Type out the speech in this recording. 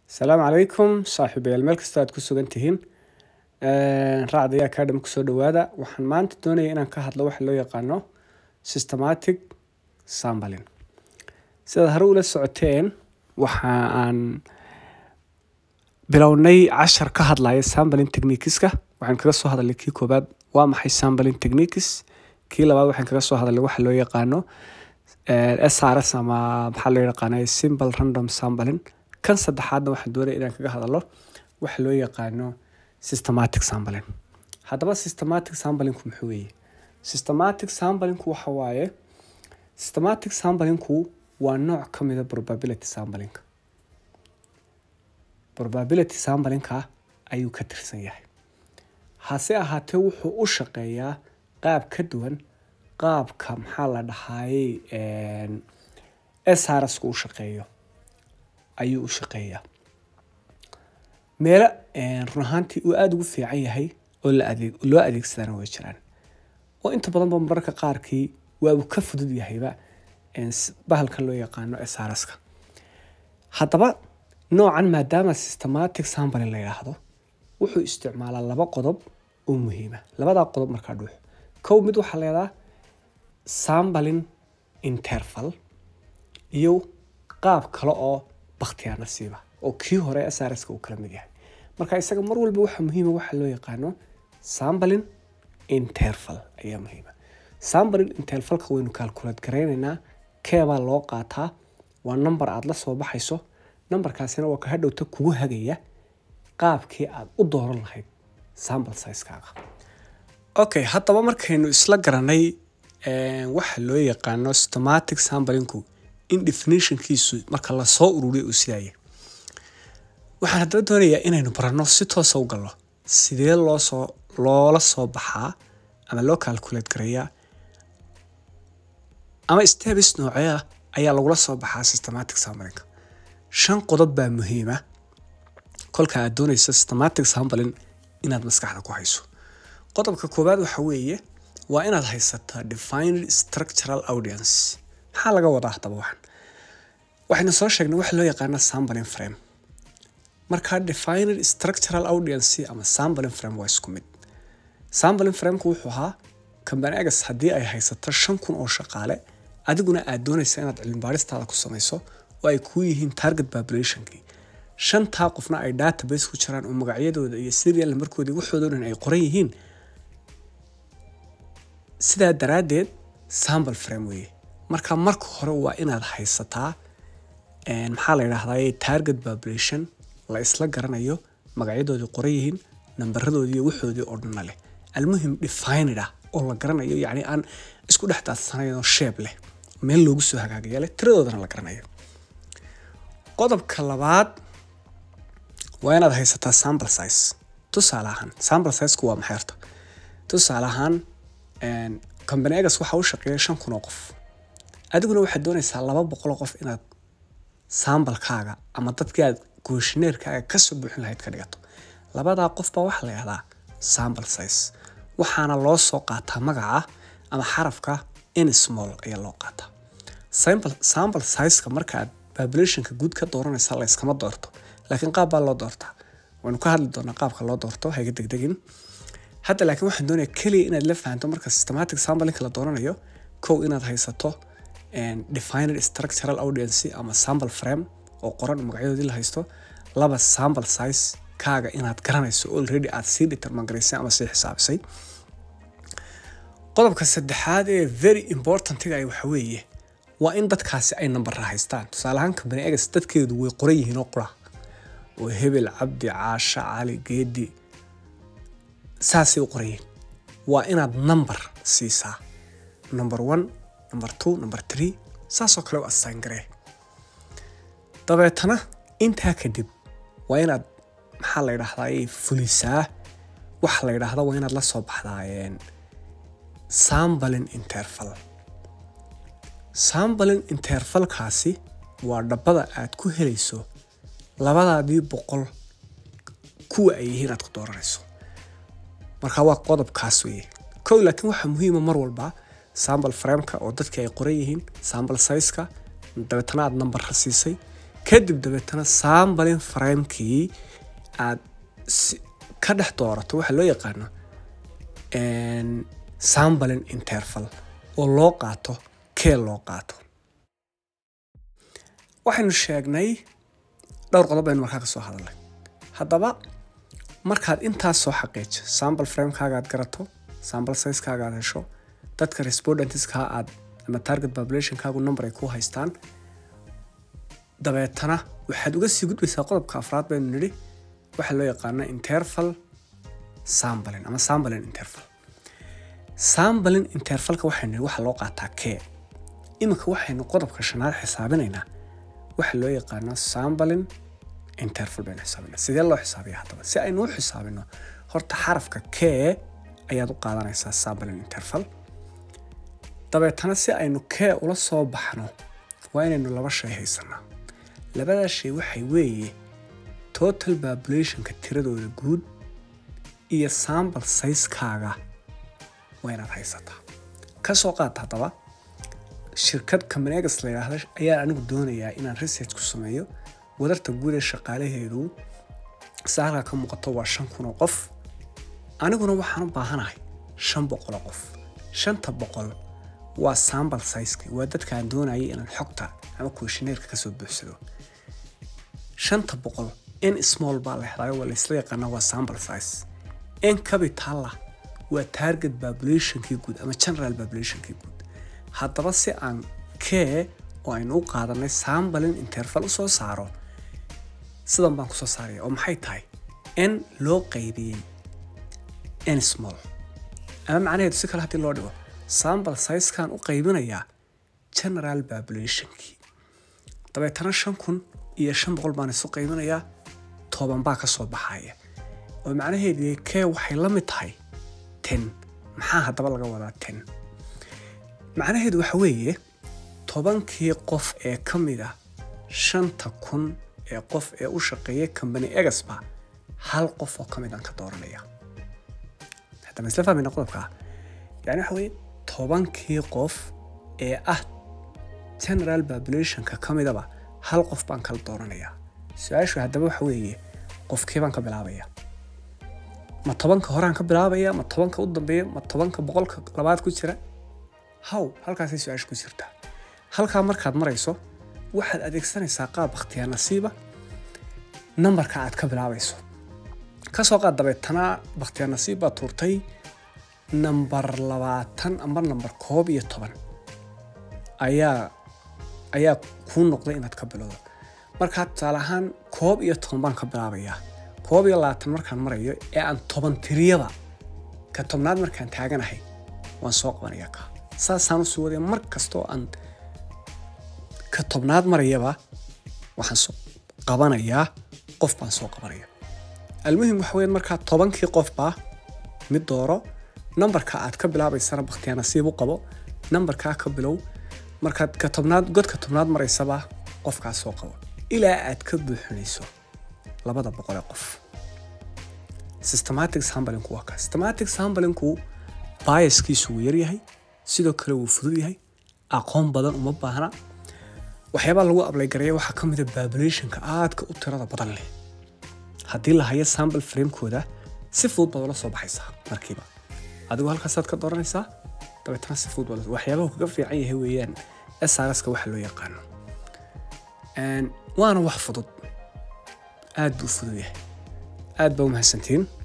asalaamu calaykum saaxiibayaal meel kasta aad ku sugan tihiin raacdaya academy kusoo dhawaada waxaan maanta doonaya inaan ka hadlo waxa loo yaqaano systematic sampling sidaad hore ula socoteen waxa aan bilownay cashar ka hadlaya sampling techniqueska waxaan kaga soo hadalnay kii koobaad waa maxay sampling techniques kii labaad waxaan kaga soo hadalnay waxa loo yaqaano srs ama maxaa loo yaqaana simple random sampling kan saddexaadna waxaan doonaya inaan kaga hadalo waxa loo yaqaano systematic sampling haddaba systematic samplingku muxuu weeye systematic samplingku waxa waaye systematic samplingku waa nooc ka mida probability samplingka probability samplingka ayuu ka tirsan yahay hase ahaatee wuxuu u shaqeeyaa qaab ka duwan qaabka maxaa la dhahayey srsku u shaqeeyo ayuu u shaqeeyaa meelo run ahaantii uu aada ugu fiican yahay oo la adeeg loo adeegsadana way jiraan oo inta badanba mararka qaarkii waa uu ka fudud yahayba bahalkan loo yaqaano srska haddaba noocan maadaama systematic sampling la yidhaahdo wuxuu isticmaalaa laba qodob oo muhiima labadaa qodob markaa dhuux kow mid waxaa leedaha sampling interval iyo qaab kale oo baktiyaa nasiiba oo kii hore srska uu kala mid yahay marka isaga mar walba waxaa muhiima waxa loo yaqaano sampling interval ayaa muhiima sampling intervalka waynu calculate garaynaynaa keebaa loo qaataa waa number aada la soo baxayso numberkaasina waa ka hadhowta kugu hagaya qaabkii aada u dooran lahayd sample sizekaaga okay haddaba markaynu isla garanay waxa loo yaqaano systematic samplingku in definitionkiisu marka lasoo ururiya uu sidaaya waxaan haddaba doonayaa inaynu baranno si toosa u galno sidee loosoo loola soo baxaa ama loo calculate gareeyaa ama stabis noocee ah ayaa lagula soo baxaa systematic samplinga shan qodob baa muhiima kolka aad doonaysa systematic sampling inaad maskaxda ku hayso qodobka koowaad waxa weeye waa inaad haysataa defined structural audience maxaa laga wadaa haddaba waxan waxaynu soo sheegnay waxa loo yaqaana sampling frame markaa defined structural audience ama sampling frame waa isku mid sampling frameka wuxuu ahaa company agas haddii ay haysato shan kun oo shaqaale adiguna aad doonaysa inaad cilmibaaristaada ku samayso oo ay kuu yihiin target populationkii shantaa qofna ay database ku jiraan oo magacyadooda iyo serial numberkoodii waxoodoo dhan ay qoran yihiin sidaa daraaddeed sample frame weeye marka marka hore waa inaad haysataa maxaa la yidhahdaa target population la isla garanayo magacyadoodii qoran yihiin nambaradoodii iyo waxoodii oo dhanna leh almuhim defined ah oo la garanayo yacni aan isku dhex daadsanayn oo sheeb leh meel loogu soo hagaagaya leh tiradoodana la garanayo qodobka labaad waa inaad haysataa sample size tusaale ahaan sample sizeku waa maxay horta tusaale ahaan company agas waxaa u shaqeeya shan kun oo qof adiguna waxaad doonaysaa laba boqol oo qof inaad sambalkaaga ama dadkii aad gooshineerkaaga kasoo buuxin lahayd ka dhigato labadaa qofbaa waxaa la yihahdaa sample size waxaana loo soo qaataa magaca ama xarafka in small ayaa loo qaataa sample sizeka markaaad populationka guud ka dooranaysa layskama doorto laakiin qaab baa loo doortaa waynu ka hadli doonaa qaabka loo doorto hayga degdegin hadda laakiin waxaan doonayaa keliya inaad la fahanto marka systematic samplingka la dooranayo kow inaad haysato defined structural audience ama sample frame oo qoran magacyadoodii la haysto laba sample size kaaga inaad garanayso already aad sii determan garaysay ama sii xisaabisay qodobka saddexaad ee very importantiga ay waxa weeye waa in dadkaasi ay nambara haystaan tusaale ahaan company agas dadkeedu way qoran yihiin oo qura oo hebel cabdi caasha cali geedi saasay u qoran yihiin waa inaad number siisaa number one number two number three saasoo kale u assign garee dabeetana intaa kadib waa inaad maxaa la yidhaahdaa fulisaa waxa la yidhaahda waa inaad la soo baxdaa sampling interval sampling intervalkaasi waa dhabbada aad ku helayso labadaadii boqol kuwa ay yihiin aad ku dooranayso marka waa qodobkaas weeye kow laakiin waxaa muhiima mar walba sample frameka oo dadkii ay qoran yihiin sample sizeka dabeetana aad numberka siisay kadib dabeetana sambalin framekii aad ka dhex doorato waxaa loo yaqaano sambalin interval oo loo qaato kee loo qaato waxaynu sheegnay dhowr qodob aynu markaa ka soo hadalnay haddaba markaad intaas soo xaqiijo sambal framekaaga aad garato sambal sizekaaga aad hesho dadka respondentska aad ama target populationkaagu number ay ku haystaan dabeetana waxaad uga sii gudbaysaa qodobka afraad baynu nidhi waxaa loo yaqaana interval sambalin ama sambalin interval sambalin intervalka waxaynu nidhi waxaa loo qaataa kee iminka waxaynu qodobka shanaad xisaabinaynaa waxaa loo yaqaana sambalin interval baynu xisaabinaa sidee loo xisaabiya haddaba si aynu u xisaabino horta xarafka kee ayaad u qaadanaysaa sambalin interval dabeetana si aynu kee ula soo baxno waa inaynu laba shay haysanaa labadaa shay waxay weeye total populationka tiradooda guud iyo sambal sayskaaga waa inaad haysataa ka soo qaata haddaba shirkad combanegas la yidhaahda ayaan anigu doonayaa inaan research ku sameeyo wadarta guud ee shaqaalaheedu sida halkaa ka muuqato waa shan kun oo qof aniguna waxaan u baahanahay shan boqol oo qof shanta boqol waa sambal sizeki waa dadka aan doonayay inaan xogta ama questionnaireka kasoo buuxsado shanta boqol n small baa la helaayo waa laysla yaqaanaa waa sambal size n capitala waa target populationkii guud ama general populationkii guud haddaba si aan kee oo aynu u qaadanay sambalin interval u soo saaro sidan baan kusoo saaraya oo maxay tahay n loo qaybiyey n small ama macnaheedu si kale haddii loo dhigo sambal sizekan u qaybinayaa general populationkii dabeetana shan kun iyo shan boqol baan isu qaybinayaa toban baa ka soo baxaya oo macnaheedu kee waxay la mid tahay ten maxaa haddaba laga wadaa ten macnaheedu waxa weeye tobankii qof ee ka mid ah shanta kun ee qof ee u shaqeeya combany egasba hal qof oo ka mid aan ka dooranaya hadda ma isla fahmayna qodobkaa yani waxa weeye tobankii qof ee ah general populationka ka midaba hal qof baan kala dooranayaa su-aashu haddaba waxa weeye qofkee baan ka bilaabaya ma tobanka horaan ka bilaabaya ma tobanka u dambeeya ma tobanka boqolka labaad ku jira haw halkaasay su-aasha ku jirtaa halkaa markaad marayso waxaad adeegsanaysaa qaab bakhtiyaa nasiiba nambarka aad ka bilaabayso kasoo qaad dabeetana bakhtiyaa nasiib baad tuurtay nambar labaatan ama nambar koob iyo toban ayaa ayaa kuu noqday inaad ka bilowdo markaa tusaale ahaan koob iyo toban baan ka bilaabayaa koob iyo labaatan markaan marayo ee aan toban tiriyaba ka tobnaad markaan taaganahay waan soo qabanayaa ka saasaan usii wadaya mar kastoo aan ka tobnaad marayaba waxaan soo qabanayaa qof baan soo qabanaya almuhim waxa weya markaa tobankii qofbaa mid dooro nambarka aad ka bilaabaysana bakhtiyaa nasiib u qabo nambarkaa ka bilow markaad ka tobnaad godka tobnaad maraysaba qofkaas soo qabo ilaa aad ka buuxinayso labada boqol ee qof systematic sambalinku waa kaa systematic sambalinku biaskiisu wuu yaryahay sidoo kale wuu fudud yahay aqoon badan uma baahna waxyaabaa lagu ablaygareeya waxaa ka mida populationka aadka u tirada badan leh haddii la hayo sambal framekooda si fudud baad ula soo baxaysaa markiiba adigoo halkaasaad ka dooranaysaa dabeetana si fudud baad waxyaabaha kaga fiican yahay weeyaan srska waxa loo yaqaano waana wax fudud aad buu fudud yahay aad baa u mahadsantiin